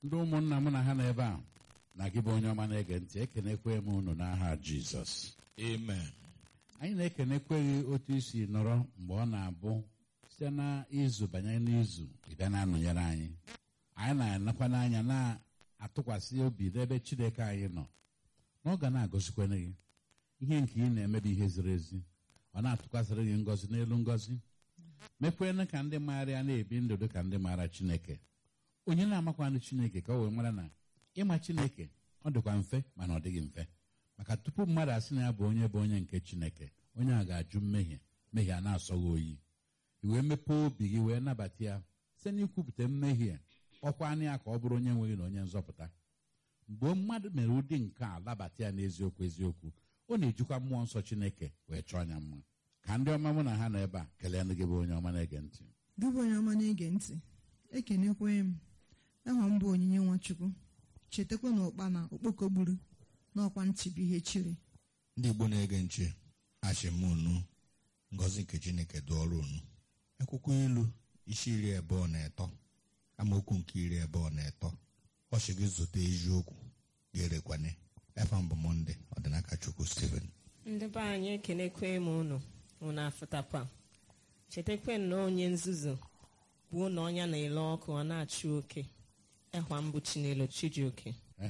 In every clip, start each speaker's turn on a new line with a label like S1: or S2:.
S1: ndị ụmụnna m na ha nọ ebe a na gị bụ onye ọma na-ege ntị ekenekwe m unu n'aha jizọs
S2: Amen.
S1: anyị na-ekenekweghị otu isi nọrọ mgbe ọ na-abụ site n'izu banye n'izu ịbịa na-anọnyere anyị anyị na-anakwa n'anya na-atụkwasị obi n'ebe chineke anyị nọ na ọ ga na-agọzikwana gị ihe nke ị na-emebi ihe ziri ezi ọ na-atụkwasịrị gị ngọzi n'elu ngọzi mekwena ka ndị maara ya na-ebi ndụ dị ka ndị maara chineke onye na-amakwanụ chineke ka o wee mara na ịma chineke ọ dịkwa mfe mana ọ dịghị mfe maka tupu mmadụ asị na ya bụ onye bụ onye nke chineke onye a ga-ajụ mmehie mmehie a na-asọ gị oyi i wee mepee obi gị wee nabata ya site n'ikwupụta mmehie ọkwa anya ya ka ọ bụrụ onye nweghị na onye nzọpụta mgbe mmadụ mere ụdị nke a labata ya n'eziokwu eziokwu ọ na-ejikwa mmụọ nsọ chineke wee chọọ anya mma ka ndị ọma mụ na ha nọ ebe a kelee ndị gị bụ onye ọma na-ege ntị
S3: gị bụ onye ọma na-ege ntị ekenekwe m aha m bụ onyinye nwachukwu chetakwa na ụkpa na okpoko gburu n'ọkwa ntị bụ ihe chiri
S2: ndị igbo na-ege nche achịm unu ngọzi nke chineke dụọrọ unu akwụkwọ ilu isi iri abụọ na ịtọ amaokwu nke iri abụọ na ịtọ ọchị gị zụta eziokwu ga-erekwane efa mbụ mọnde ọdịnaka chukwu steven
S4: ndị be anyị ekenekwe m unu unu afụtakwa chetakwe na onye nzuzu bụ na ọnya na-ele ọkụ ọ na-achụ oke ịhwa mbụ chinelo chijioke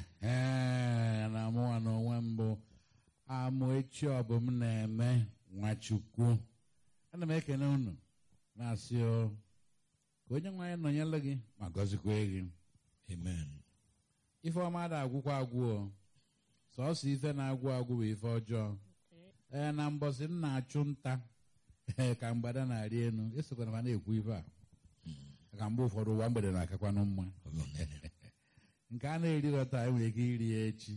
S1: ehe na mụnwa na onwe mbụ amụ echi ọbụm na-eme nwachukwu ana m ekene unu na-asị o ka onye nwe anyị nọnyere gị ma gọzikwa gị
S2: amen
S1: ife ọma da agwụkwa agwụ o sọsọ ife na-agwụ agwụ bụ ife ọjọọ ee na mbọsị m na-achụ nta ee ka mgbada na-arị elu esokwana ma na-ekwu ife a ka mgbe ụfọdụ ụwa mgbede na-akakwanụ mma nke a na-erikọta anyị nwere ike iri ya echi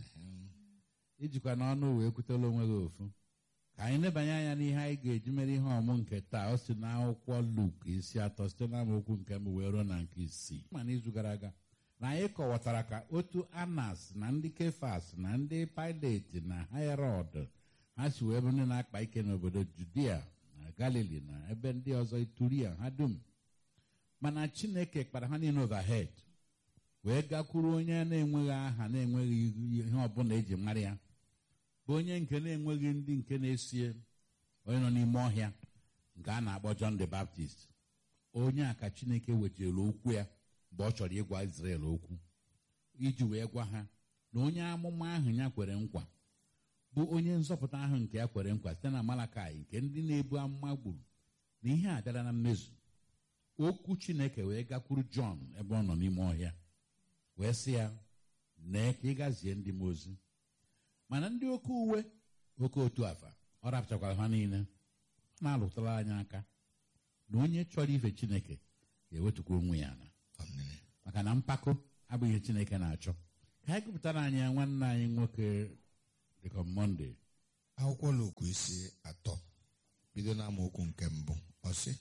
S1: ijikwa n'ọnụ wee kwutela onwe gị ofu ka anyị nebanye anya n'ihe anyị ga-eji mere ihe ọmụ nke taa o si n'akwụkwọ Luk isi atọ site n'amaokwu nke mbụ wee ruo na nke isii ma n'izu gara aga na anyị kọwatara ka otu Anas na ndị Kefas na ndị Pilet na Herọd ha si wee bụ ndị na-akpa ike n'obodo Judia na Galili na ebe ndị ọzọ Ituria ha dum mana Chineke kpara ha niile overhead wee gakwuru onye na-enweghị aha na-enweghị ihe ọbụla eji mara ya bụ onye nke na-enweghị ndị nke na-esie onye nọ n'ime ọhịa nke a na-akpọ John the Baptist onye a ka Chineke wetara okwu ya mgbe ọ chọrọ ịgwa Israel okwu iji wee gwa ha na onye amụma ahụ ya kwere nkwa bụ onye nzọpụta ahụ nke ya kwere nkwa site na Malakai nke ndị na-ebu amụma gburu na ihe a bịara na mmezu okwu Chineke wee gakwuru John ebe ọ nọ n'ime ọhịa wee sị ya nee ka ị gazie ndị m ozi mana ndị oke uwe oke otu afa ọ rapụchakwara ha niile ọ na-alụtara anyị aka na onye chọrọ ife Chineke ga-ewetukwa onwe ya na
S2: Amen.
S1: maka na mpako abụghị ihe Chineke na-achọ ka anyị gụpụtara anyị ya nwanne anyị nwoke dịka Mọnde
S2: akwụkwọ Luk isi atọ bido n'amaokwu nke mbụ ọ sị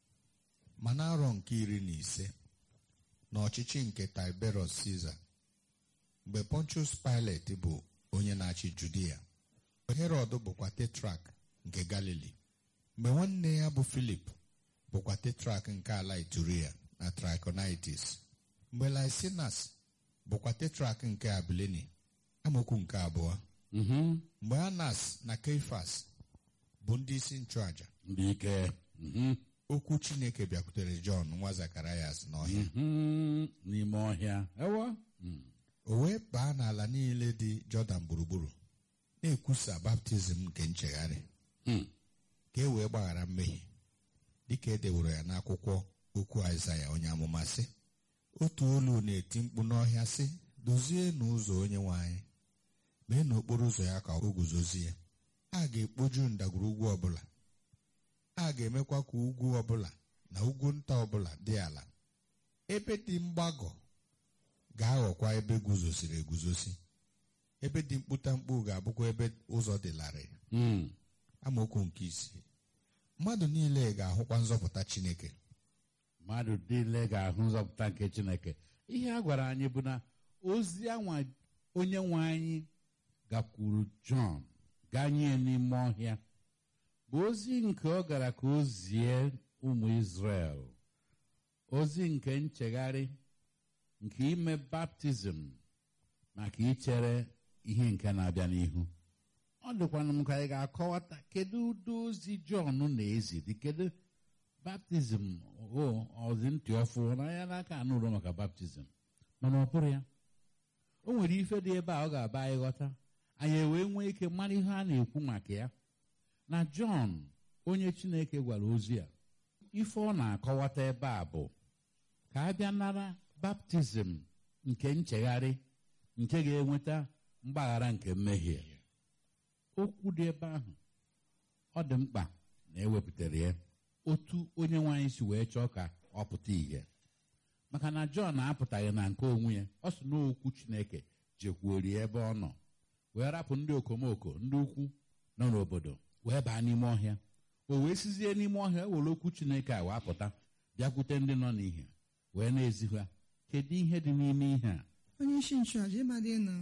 S2: ma n'arọ nke iri na ise n'ọchịchị nke Tiberius Caesar mgbe Pontius Pilate bụ onye na-achị Judia Herod bụkwa tetrak nke Galili mgbe nwanne ya bụ Filip bụkwa tetrak nke ala Ituria na Trachonitis mgbe Lysinas bụkwa tetrak nke Abilini amaokwu nke abụọ
S1: mhm,
S2: mgbe Anas na Keifas bụ ndị isi nchụaja
S1: ndị ike mhm,
S2: okwu Chineke bịakwutere Jọn nwa Zakarayas n'ọhịa
S1: mhm, n'ime ọhịa ewo mm,
S2: o wee baa n'ala niile dị Jọdan gburugburu na-ekwusa baptizim nke nchegharị
S1: mm,
S2: ka e wee gbaghara mmehie dịka e deworo ya n'akwụkwọ okwu Aịzaya onye amụma sị otu olu na-eti mkpu n'ọhịa sị dozie n'ụzọ onye nwe anyị mee n'okporo ụzọ ya ka o guzozie a ga-ekpoju ndagwurugwu ọbụla a ga-emekwa ka ugwu ọbụla na ugwu nta ọbụla dị ala ebe dị mgbagọ ga-aghọkwa ebe guzosiri eguzosi ebe dị mkputamkpu ga-abụkwa ebe ụzọ dị larịị
S1: mm.
S2: amaokwu nke isii mmadụ niile ga-ahụkwa nzọpụta Chineke
S1: mmadụ niile ga-ahụ nzọpụta nke Chineke ihe a gwara anyị bụ na ozi anwa onye nwe anyị gakwuru Jọn ganye n'ime ọhịa bụ ozi nke ọ gara ka o zie ụmụ Izrel ozi nke nchegharị nke ime baptizim maka ichere ihe nke na-abịa n'ihu ọ dịkwana m ka anyị ga-akọwata kedu ụdị ozi jọn na-ezi dị kedu baptizim o ọzi ntị ọfụ na ya n'aka anụrụ maka baptizim mana ọ bụrụ ya o nwere ife dị ebe a ọ ga-aba anyị ghọta anyị wee nwee ike mara ihe a na-ekwu maka ya na jọn onye chineke gwara ozi a ife ọ na-akọwata ebe a bụ ka a bịa nara baptizim nke nchegharị nke ga-enweta mgbaghara nke mmehie okwu dị ebe ahụ ọ dị mkpa na ewepụtara ya otu onye nwaanyị si wee chọọ ka ọ pụta ìhè maka na jọn apụtaghị na nke onwe ya ọ sị na okwu chineke jekwuori ebe ọ nọ wee rapụ ndị okomoko ndị ukwu nọ n'obodo wee baa n'ime ọhịa o wee sizie n'ime ọhịa were okwu chineke a wee pụta bịakwute ndị nọ n'ihe wee na-ezi ha kedu ihe dị n'ime ihe a
S3: onye isi nchụaja ịmadị na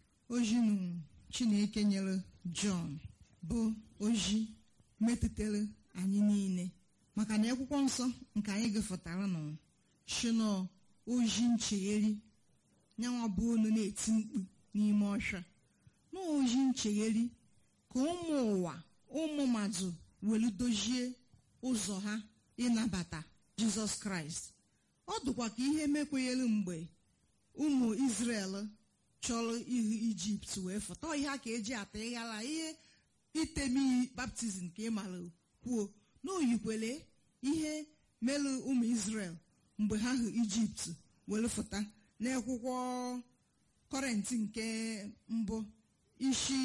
S3: ojinu chineke nyere jọn bụ oji metụtara anyị niile maka na akwụkwọ nsọ nke anyị gụfụtara nọ shino oji nchegheri nyanwa bụ onu na-eti mkpu n'ime ọhịa na oji nchegheri ka ụmụ ụwa ụmụ mmadụ welu dozie ụzọ ha ịnabata jizọs kraịst ọ dịkwa ka ihe mekwenyere mgbe ụmụ Izrel chọrọ ihu ijipt wee fụta ihe a ka eji ata ịghara ihe itemi baptizim ka ị mara kwuo na oyikwele ihe mere ụmụ Izrel mgbe ha hụ ijipt were fụta n'akwụkwọ kọrentị nke mbụ isi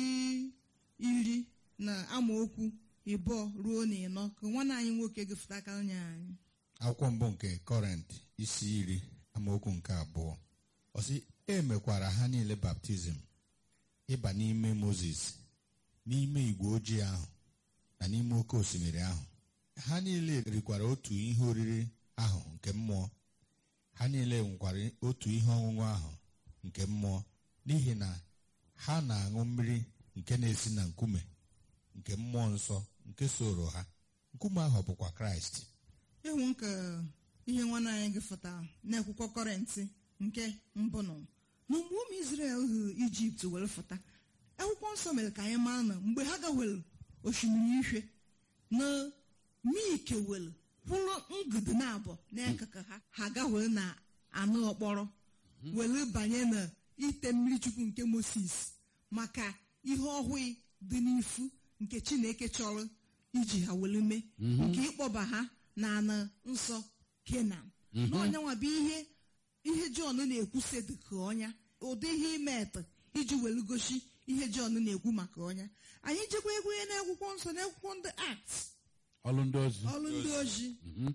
S3: iri na amaokwu ịbụọ ruo na ịnọ ka nwanne anyị nwoke gụfụta aka onye anyị
S2: akwụkwọ mbụ nke kọrent isi iri amaokwu nke abụọ ọ sị e mekwara ha niile baptizim ịba n'ime moses n'ime igwe ojii ahụ na n'ime oke osimiri ahụ ha niile rikwara otu ihe oriri ahụ nke mmụọ ha niile nwekwara otu ihe ọṅụṅụ ahụ nke mmụọ n'ihi na ha na-aṅụ mmiri nke na-esi na nkume nke mmụọ nsọ nke soro ha nkume ahụ bụkwa kraịst
S3: ịhụ nke ihe nwanne anyị gụfụta n'akwụkwọ kọrentị nke mbụ nọ na mgbe ụmụ Izrel hụ ijipt were fụta akwụkwọ nsọ mere ka anyị mara na mgbe ha gawere osimiri ihie na mike were kwụrụ ngụdụ na abụọ n'akụkụ ha ha gawere na anụ ọkpọrọ were banye na ite mmiri chukwu nke moses maka ihe ọhụụ dị n'ifu nke chineke chọrọ iji ha were mee nke ịkpọba ha na ana nsọ kenan n'ọnyanwa bụ ihe ihe jọn na-ekwusa dịka ọnya ụdị ihe imetụ iji were gosi ihe jọn na-ekwu maka ọnya anyị jekwa egwu ihe n'akwụkwọ nsọ n'akwụkwọ ndị akt
S1: ọlụ ndị ozi
S3: ọrụ ndị oji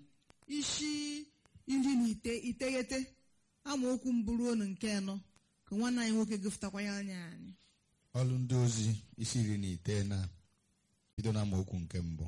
S3: isi iri na ite iteghete amaokwu mbụ ruo na nke anọ ka nwanne anyị nwoke gụfụtakwa ya anya anyị
S2: ọlụ ndị ozi isi iri na ite na bido na amaokwu nke mbụ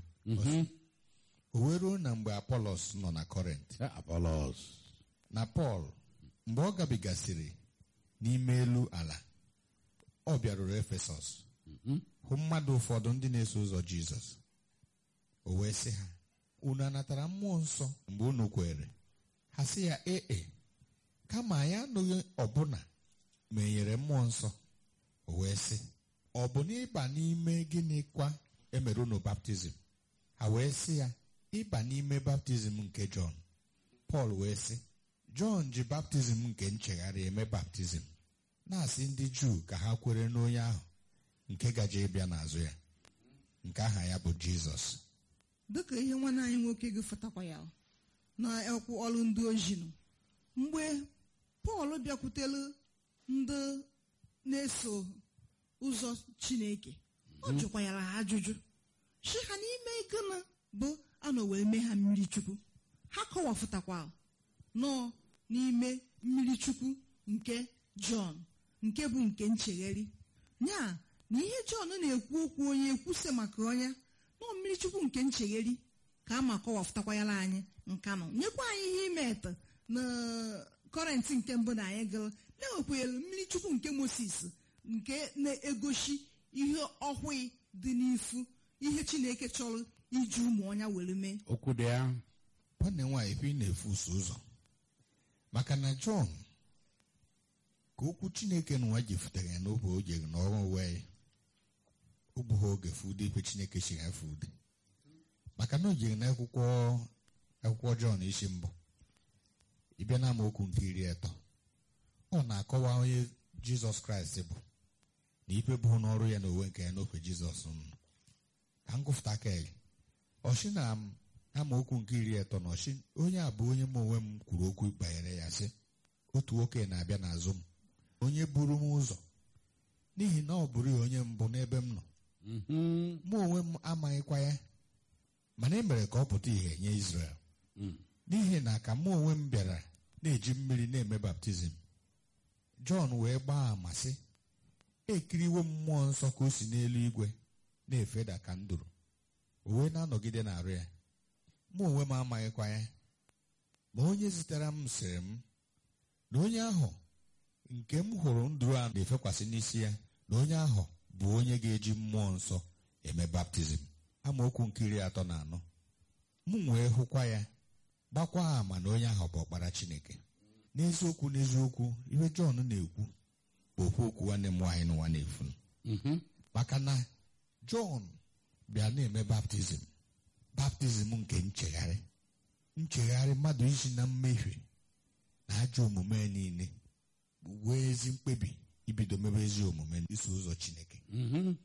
S2: o wee ruo na mgbe apolos nọ na kọrent
S1: apolos
S2: na pọl mgbe ọ gabigasịrị n'ime elu ala ọ bịaruru efesọs hụ mmadụ ụfọdụ ndị na-eso ụzọ jizọs o wee sị ha unu anatara mmụọ nsọ mgbe unu kwere ha sị ya ee kama anyị anụghị ọbụna ma e nyere mmụọ nsọ o wee sị ọ bụ n'ịba n'ime gịnịkwa emere unu baptizim ha wee sị ya ịba n'ime baptizim nke jọn pọl wee sị jọn ji baptizim nke nchegharị eme baptizim na-asị ndị juu ka ha kwere n'onye ahụ nke gaje ịbịa n'azụ ya nke aha ya bụ jizọs
S3: dịka ihe nwanne anyị nwoke gụfụtakwa ya na ekwu ọrụ ndị oji nọ mgbe pọl bịakwutere ndị na-eso ụzọ chineke ọ jụkwanyara ha ajụjụ si ha n'ime gịnị bụ anọ wee mee ha mmiri chukwu ha kọwafụtakwa nọ n'ime mmiri chukwu nke jọn nke bụ nke nchegheri ya na ihe jọn na-ekwu okwu onye ekwuse maka ọnya nọ mmiri chukwu nke nchegheri ka a ma kọwafụtakwanyara anyị nka nọ nyekwa anyị ihe imetụ na kọrentị nke mbụ na anyị gara na-enwekwanyere mmiri chukwu nke moses nke na-egosi ihe ọhụụ dị n'ifu ihe chineke chọrọ iji ụmụ ọnya were mee
S1: okwu dị ya
S2: nwanne nwaanyị ife ị na-efuso ụzọ maka na jọn ka okwu chineke n'ụwa jefutere ya n'oge o jere n'ọrụ wee o gbughi oge fude ikpe chineke chiri ya fude maka na o jere n'akwụkwọ akwụkwọ jọn isi mbụ ịbịa na amaokwu nke iri atọ ọ na-akọwa onye jizọs kraịst bụ na ikpe bụ n'ọrụ ya na onwe nke ya n'ofe jizọs nọ ka m gụfụta aka ya ọchị na amaokwu nke iri atọ na ọchị onye a bụ onye m onwe m kwuru okwu banyere ya sị otu nwoke na-abịa n'azụ m onye buru m ụzọ n'ihi na ọ bụrụ ya onye mbụ n'ebe m nọ
S1: Mhm.
S2: mụ onwe m amaghịkwa ya mana e mere ka ọ pụta ìhè nye Izrel
S1: Mm.
S2: n'ihi na ka mụ onwe m bịara na-eji mmiri na-eme baptizim Jọn wee gbaa ama sị ekiriwo m mmụọ nsọ ka o si n'elu igwe na-efeda ka nduru o wee na-anọgide n'arụ ya mụ onwe m amaghịkwa ya ma onye zitere m sịrị m na onye ahụ nke m hụrụ nduru a na-efekwasị n'isi ya na onye ahụ bụ onye ga-eji mmụọ nsọ eme baptizim amaokwu nke iri atọ na anọ m wee hụkwa ya gbakwa ama na onye ahụ bụ ọkpara chineke n'eziokwu n'eziokwu ihe jọn na-ekwu bụ okwu okwu nwanne m nwaanyị n'ụwa na-efu
S1: Mhm.
S2: maka na jọn bịa na-eme baptizim baptizim nke nchegharị nchegharị mmadụ isi na mmehie na ajọ omume ya niile wee ezi mkpebi ibido mebe ezi omume iso ụzọ chineke
S1: Mhm.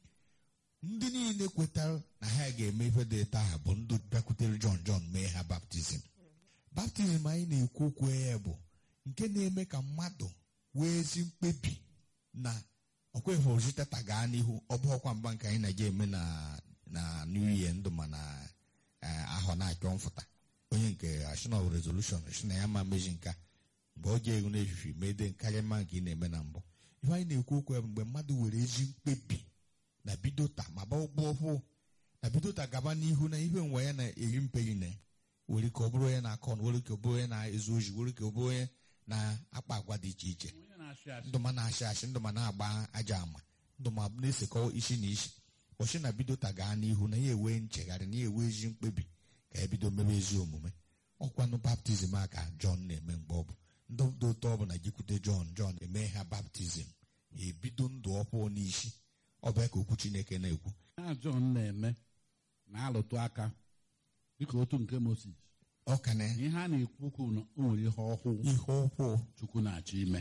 S2: ndị niile kwetara na ha ga-eme ife dị etu ahụ bụ ndị bịakwutere jọn jọn mee ha baptizim baptizim anyị na-ekwu okwu ya bụ nke na-eme ka mmadụ wee ezi mkpebi na ọkweghị oziteta gaa n'ihu ọ bụ ọkwa mgba nke anyị na-eje eme na na new year ndụ ma na eh, ahọ na-achọ mfụta onye nke national resolution si na ya ma mezi nka mgbe ọ ga-eru n'efifi mede karịa mma nke ị na-eme na mbụ ihe anyị na-ekwu okwu ya bụ mgbe mmadụ were ezi mkpebi na bidota ma ba ụgbọ ọhụụ na bidota gaba n'ihu na ihe nwe ya na-eri mperi na were ka ọ bụrụ onye na-akọ ọnụ were ka ọ bụrụ onye na-ezu ozi were ka ọ bụrụ onye na-akpa agwa dị iche iche
S1: Onye na-achị achị.
S2: ndụ ma na-achị achị ndụ ma na-agba aja ama ndụ ma na-esekọ isi na isi ọchị na bidota gaa n'ihu na ya enwe nchegharị na ya enwe ezi mkpebi ka ebido mebe ezi omume ọkwanụ baptizim a ka jọn na-eme mgbe ọ bụ ndị dị ụtọ ọ bụ na jikwute jọn jọn eme ha baptizim ya ebido ndụ ọhụụ n'isi ọ bụ ya ka okwu chineke na-ekwu
S1: Ha Jọn na-eme na-alụtụ aka dịka otu nke Moses
S2: ọ ka na
S1: ihe a na-ekwu okwu na o nwere ihe ọhụụ
S2: ihe ọhụụ
S1: Chukwu na-achọ ime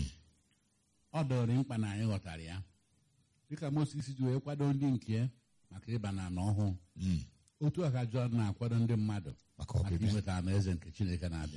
S1: ọ dọrọ mkpa na anyị ghọtara ya dịka Moses ji wee kwado ndị nke ya maka ịba na ana ọhụụ
S2: Mm,
S1: otu a ka Jọn na-akwado ndị mmadụ
S2: maka
S1: maka
S2: ọbịbịa
S1: inweta ana eze nke Chineke na-abịa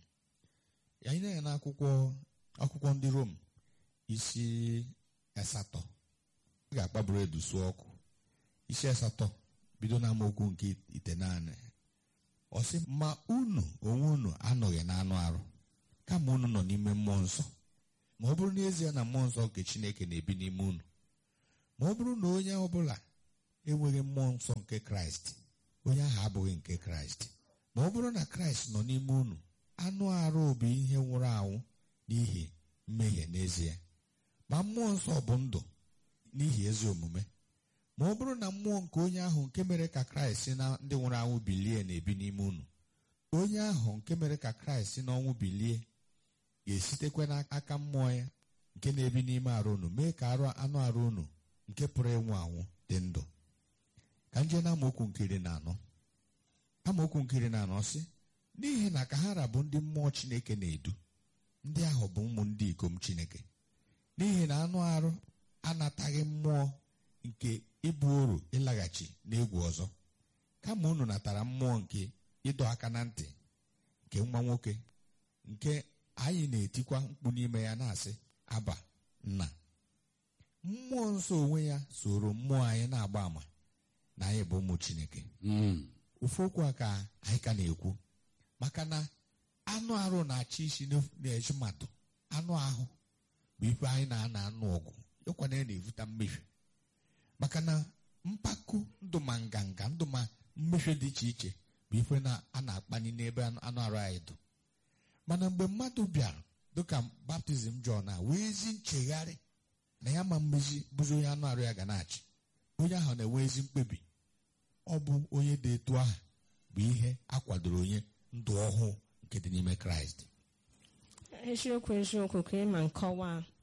S2: anyị na-anya n'akwụkwọ akwụkwọ ndị rom isi asatọ ị ga-akpaburu edu sụọ ọkụ isi asatọ bido na amaokwu nke itenaanị ọ sị ma unu onwe unu anọghị n'anụ arụ kama unu nọ n'ime mmụọ nsọ ma ọ bụrụ n'ezie na mmụọ nsọ nke chineke na-ebi n'ime unu ma ọ bụrụ na onye ọbụla enweghị mmụọ nsọ nke kraịst onye ahụ abụghị nke kraịst ma ọ bụrụ na kraịst nọ n'ime unu anụ arụ bụ ihe nwụrụ anwụ n'ihi mmehie n'ezie ma mmụọ nsọ bụ ndụ n'ihi ezi omume ma ọ bụrụ na mmụọ nke onye ahụ nke mere ka kraịst si na ndị nwụrụ anwụ bilie na-ebi n'ime unu onye ahụ nke mere ka kraịst si n'ọnwụ bilie ga-esitekwa n'aka mmụọ ya nke na-ebi n'ime arụ unu mee ka arụ anụ arụ unu nke pụrụ ịnwụ anwụ dị ndụ ka nje na amaokwu nkiri na anọ amaokwu nkiri na anọ sị n'ihi na ka ha rabụ ndị mmụọ chineke na-edu ndị ahụ bụ ụmụ ndị ikom chineke n'ihi na anụ arụ anataghị mmụọ nke ịbụ oru ịlaghachi n'egwu ọzọ kama unu natara mmụọ nke ịdọ aka na ntị nke nwa nwoke nke anyị na-etikwa mkpu n'ime ya na-asị aba nna mmụọ nsọ onwe ya soro mmụọ anyị na-agba ama na anyị bụ ụmụ chineke
S1: Mm.
S2: ofu okwu a ka anyị ka na-ekwu maka na anụ arụ na-achị isi n'ef- n'ezi mmadụ anụ ahụ bụ ife anyị na-ana anụ ọgụ ịkwana ya na-evute mmehie maka na mpako ndụ ma nganga ndụ ma mmehie dị iche iche bụ ife na- a na-akpani n'ebe anụ anụ arụ anyị dụ mana mgbe mmadụ bịara dịka baptizim Jọn a wee ezi nchegharị na ya ma mmezi bụzi onye anụ arụ ya ga na-achị onye ahụ na-enwe ezi mkpebi ọ bụ onye dị etu ahụ bụ ihe a kwadoro onye ndụ ọhụụ nke dị n'ime kraịst
S4: eziokwu eziokwu ka ịma nkọwa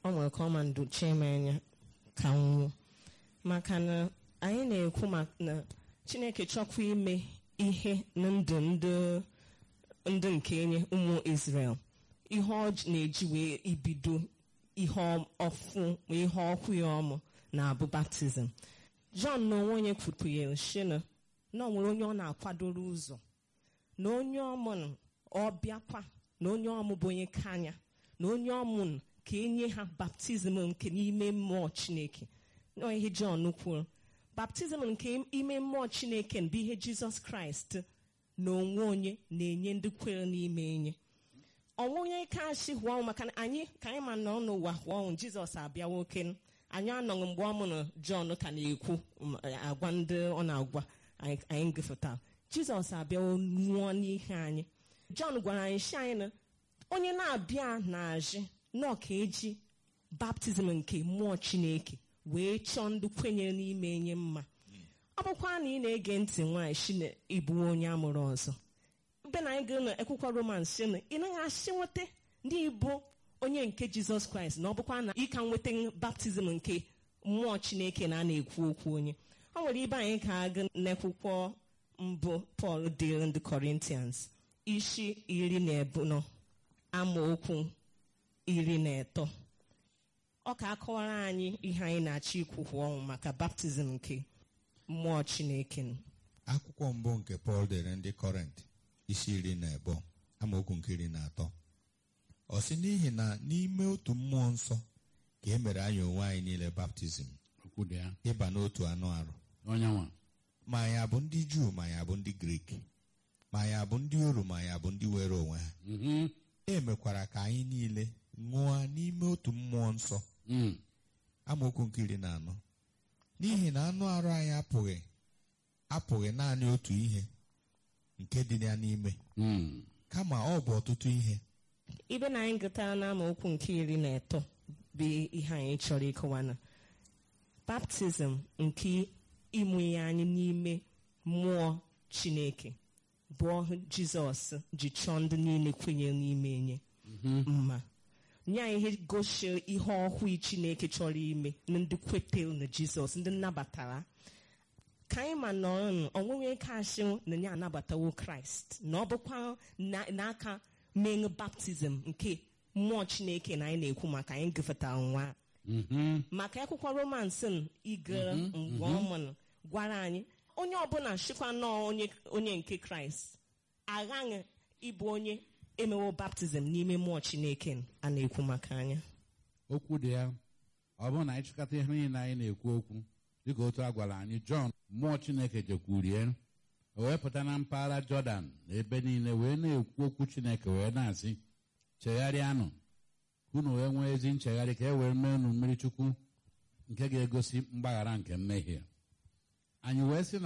S4: ọ nwere ka ọ ma ndochie m anya ka m nwụọ maka na anyị na-ekwu maka na chineke chọkwa ime ihe na ndụ ndị ndị nke enye ụmụ Israel ihe ọ j- na-eji wee ibido ihe ọ- ọfụ ma ihe ọkụ ya ọmụ na-abụ baptizim Jọn na onwe onye kwupụnyere shina na ọ nwere onye ọ na-akwadoro ụzọ na onye ọmụ ọ bịakwa na onye ọmụ bụ onye kanya na onye ọmụ ka enye ha baptizim nke n'ime mmụọ Chineke na ihe Jọn kwuru baptizim nke ime mmụọ Chineke bụ ihe Jizọs Kraịst na onwe onye na-enye ndị kwere n'ime enye ọnwụ onye ike achị hụọ ọnwụ maka na anyị ka anyị ma nọ n'ụwa hụọ ọnwụ Jizọs abịa nwoke anyị anọghị mgbe ọ mụrụ Jọn ka na-ekwu m, agwa ndị ọ na-agwa anyị anyị gụfụtara Jizọs abịawo nwụọ n'ihe anyị Jọn gwara anyị si anyị na onye na-abịa na-ajị na ọka eji baptizim nke mmụọ Chineke wee chọọ ndị kwenyere n'ime enye mma ọ bụkwa na ị na-ege ntị nwaanyị si na ịbụ onye amụrụ ọzọ mbe na anyị gụrụ na akwụkwọ roman si na ị naghị asị nweta ndị ịbụ onye nke jizọs kraịst na ọ bụkwa na ị ka nweta baptizim nke mmụọ chineke na a na-ekwu okwu onye ọ nwere ibe anyị ka agụ n'akwụkwọ mbụ pọl dịrị ndị kọrintians isi iri na ebunọ amaokwu iri na atọ ọ ka akọwara anyị ihe anyị na-achọ ikwu kwa ọnwụ maka baptizim nke mmụọ chineke nụ.
S2: akwụkwọ mbụ nke pọl dere ndị kọrent isi iri na abụọ amaokwu nke iri na atọ ọ sị n'ihi na n'ime otu mmụọ nsọ ka e mere anyị onwe anyị niile baptizim
S1: okwu dị ya
S2: ịba n'otu anụ arụ
S1: onye nwa
S2: ma anyị abụ ndị juu ma anyị abụ ndị grik ma anyị abụ ndị oru ma anyị abụ ndị were onwe ha
S1: Mhm.
S2: e mekwara ka anyị niile ṅụọ n'ime otu mmụọ nsọ
S1: Mm.
S2: amaokwu nke iri na anọ n'ihi na anụ arụ anyị apụghị apụghị naanị otu ihe nke dị ya n'ime
S1: Mm.
S2: kama ọ bụ ọtụtụ ihe
S4: ibe na anyị gụtara n'amaokwu nke iri na atọ bụ ihe anyị chọrọ ịkọwa na baptizim nke ịmụnye anyị n'ime mmụọ chineke bụ ọhụ jizọs ji chọọ ndị niile kwenyere n'ime enye mma nye anyị ihe gosi ihe ọhụụ chineke chọrọ ime na ndị kwetere na jizọs ndị nnabatara ka anyị ma nọrọ onwunwe kasị na ya anabatawo kraịst na ọ bụkwa na- n'aka menụ baptizim nke mmụọ chineke na anyị na-ekwu maka anyị gụfụtara nwa
S1: Mhm.
S4: maka akwụkwọ romans igere mgbe ọ mụrụ gwara anyị onye ọbụla chịkwa nnọọ onye onye nke kraịst aghaghị ịbụ onye emewo baptizim n'ime mmụọ chineke a na-ekwu maka anya
S1: okwu dị ya ọ bụrụ na anyị chịkọta ihe niile anyị na-ekwu okwu dịka otu a gwara anyị jọn mmụọ chineke jekwurie o wee pụta na mpaghara jọdan na ebe niile wee na-ekwu okwu chineke wee na-asị chegharịanụ unu wee nwee ezi nchegharị ka e wee mee unu mmiri chukwu nke ga-egosi mgbaghara nke mmehie anyị wee sị na